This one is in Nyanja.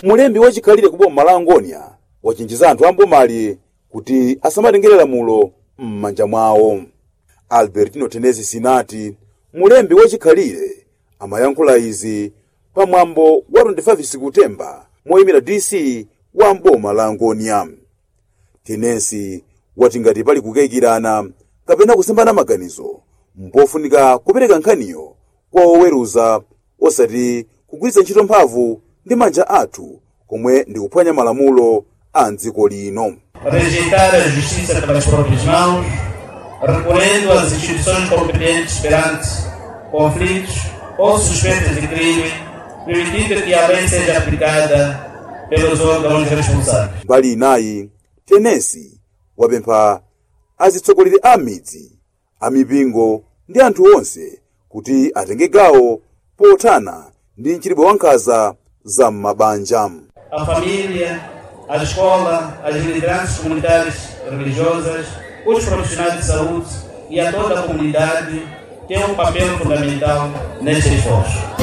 mulembi wachikhalire ku boma la angonia wachenjeza anthu ambomali kuti asamatengere lamulo m'manja mwawo albertino tenezi sinati mulembi wachikhalire amayankhula izi pamwambo wa 25 sikutemba moyimira dc wa mboma la angonia tenesi wati ngati pali kukayikirana kapena kusimbana maganizo mpofunika kupereka nkhaniyo kwa oweruza osati kugwiritsa ntchito mphamvu ndi manja athu komwe ndi kuphwanya malamulo a mdziko lino rejeitar a justiça pelas próprias mãos, recorrendo às instituições competentes perante conflitos ou suspeitas de crime, permitindo que a lei seja aplicada pelos órgãos responsáveis. mbali inayi tenesi wapempha azitsogoleri a midzi amipingo ndi anthu onse kuti atenge gawo pothana ndi mchitidwe wankhanza za m'mabanja A família, a escola, as lideranças comunitárias religiosas, os profissionais de saúde e a toda a comunidade têm um papel fundamental neste esforço.